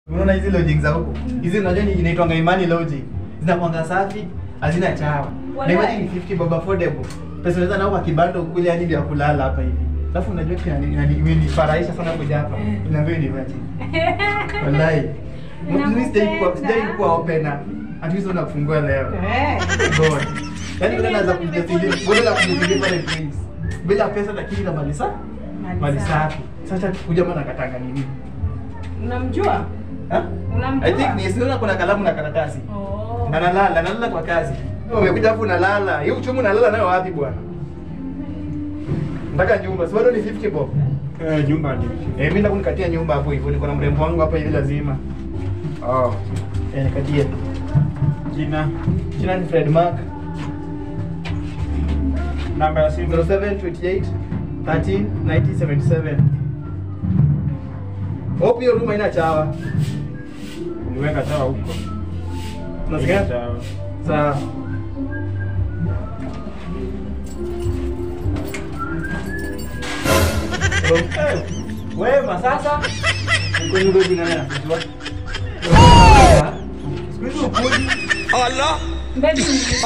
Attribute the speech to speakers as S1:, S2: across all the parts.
S1: Unaona hizi logic za huko? Hizi unajua ni inaitwanga imani logic. Zinakuanga safi, hazina chawa. Na
S2: Walai.
S1: imagine 50 bob affordable. Pesa unaweza nao kwa kibando kule hadi vya kulala hapa hivi. Alafu unajua kitu yani yani imenifurahisha sana kuja hapa. Inaambiwa ni virgin. Wallahi. Mimi sijai kuwa sijai kuwa opener. At least unafungua leo.
S2: Eh.
S1: God. Yaani wewe unaweza kujadili, wewe unaweza kujadili pale place. Bila pesa lakini na mali safi. Mali safi. Sasa kuja maana katanga nini?
S2: Unamjua?
S1: Ha?
S2: Unamjua?
S1: I think ni sio kuna kalamu na karatasi.
S2: Oh.
S1: Na nalala, nalala kwa kazi. Umekuja hapo unalala. Hiyo uchumi unalala nayo wapi bwana? Mpaka nyumba. Si bado ni 50 bob.
S3: Eh, nyumba ni.
S1: Eh, mimi nakunikatia nyumba hapo hivyo. Niko na mrembo wangu hapa hivi lazima.
S3: Oh.
S1: Eh, nikatie.
S3: Jina,
S1: Jina ni Fred Mark.
S3: namba ya simu.
S1: 0728 13 9077. Hope hiyo room haina chawa.
S3: Niweka sawa huko.
S1: Unasikia?
S3: Sawa.
S1: Sawa. Eh, Wema sasa. Uko nyumba jina nani anajua? Siku hizi upuji.
S2: Baby,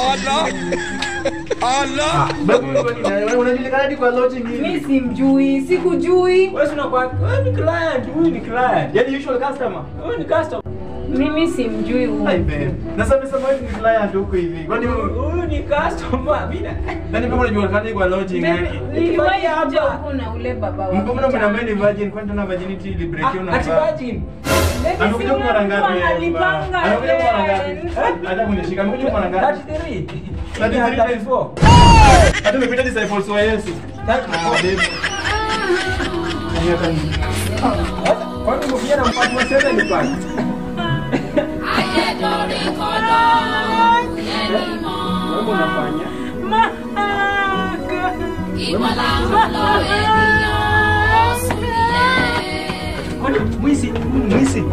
S1: Babu wewe ni nani? Unajulikana hadi kwa lodging
S2: mi
S1: hivi.
S2: simjui, sikujui.
S3: Wewe si unakuwa wewe ni client, huyu ni client.
S1: Yaani usual customer.
S3: Huyu ni customer.
S2: Mimi simjui huyu.
S1: Hai babe. Na sasa umesema wewe ni client huko hivi. Kwani wewe-
S3: Huyu ni customer. Mimi na
S1: nani kama unajulikana hadi kwa lodging
S2: Baby,
S1: yake?
S2: niliwahi
S3: hapa.
S2: kuja huku na ule baba wa
S1: Mbona
S2: kitambo.
S1: mnaambia ni virgin kwani tuna virginity ili break you na
S3: Ati virgin.
S2: Baby, si
S1: Amekuja kwa mara
S2: ule mtu
S1: ngapi?
S2: analipanga
S1: Amekuja kwa mara ngapi?
S2: rent.
S1: Eh, Hata kunishika amekuja kwa mara ngapi?
S3: 33.
S1: 33.
S3: 34.
S1: Hata umepita disciples wa Yesu. Ah, babe. Haya, kani.
S3: Kwani mkia na mpatu wa sasa ni kwani? Wewe unafanya? Kwani mwizi, mwizi.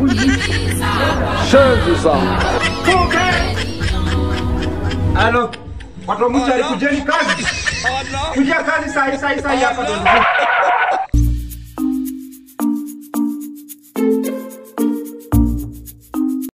S3: Halo. Watu wa mchari kujeni kazi. Kujia kazi saa hii saa hii saa hii hapa ndio.